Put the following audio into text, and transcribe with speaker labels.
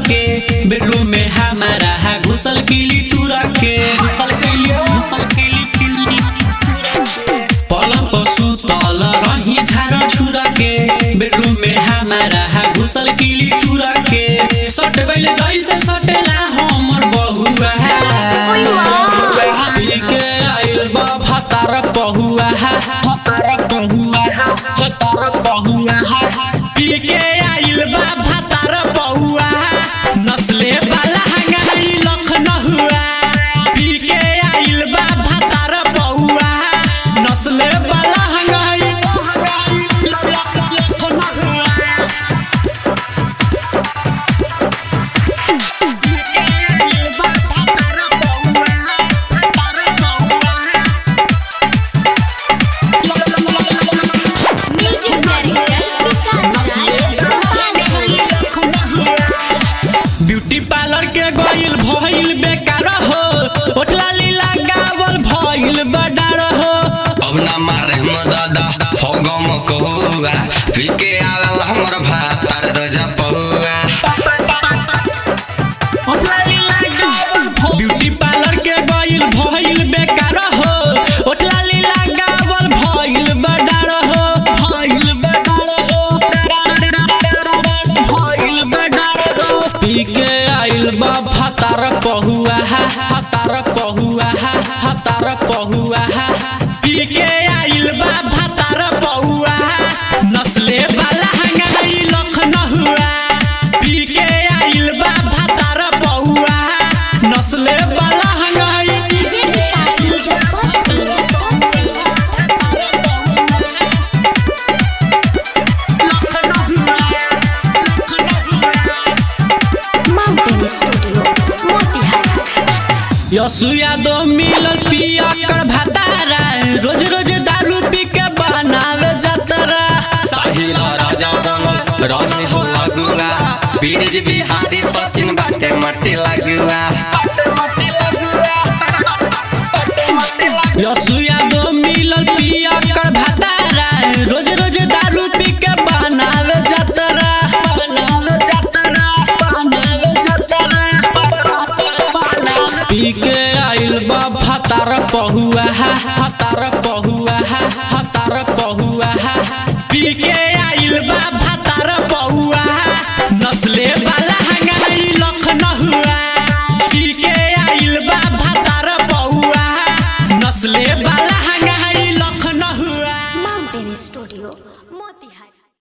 Speaker 1: के बेडरूम में हमारा है घुसल किली तुरा के घुसल किली घुसल किली किली पलंग पर सुतल रही झाड़ा छुरा के बेडरूम में हमारा है घुसल किली तुरा के सट गइले जैसे सटेला हमर बहुआ
Speaker 2: ओइ माँ।
Speaker 1: पी के आइल बा भतार पहुआ है भतार पहुआ है भतार पहुआ है पी के आइल बा भतार पहुआ है नस्ले वाला हंगाई लखनऊआ पी के आइल बा भतार पहुआ है नस्ले वाला हंगाई लखनऊआ
Speaker 2: music director Vikas Raj
Speaker 1: beauty parlour के गइल भइल बेकार हो होटला लीला गावल भइल बडार हो
Speaker 3: अब ना मारे हम दादा फगम कहुआ पीके आवेला हमर भातार रजा पहुआ
Speaker 1: होटला लीला गावल ब्यूटी पार्लर के गइल भइल बेकार हो होटला लीला गावल भइल बडार हो भइल बडार हो भइल बडार हो पी के आइल बा भतार पहुआ है भतार पहुआ है भतार पहुआ है पी के आइल बा भतार पहुआ है नस्ले वाला हंगाई लखनऊआ पी के आइल बा भतार पहुआ है नस्ले वाला हंगाई
Speaker 2: DJ Vikas Muzaffarpur mountain studio Motihari
Speaker 1: यसु यादव मिलल पिया कर भतारा रोज रोज दारू पी के बनावे जतरा
Speaker 3: साहिल राजा बनल रही हो अगुआ बीरज बिहारी सचिन बाटे मटी लगुआ
Speaker 1: यसु यादव मिलल पिया कर भतारा रोज रोज दारू पी के बनावे जतरा बनावे जतरा बनावे जतरा पी के आइल बा भतार पहुआ है भतार पहुआ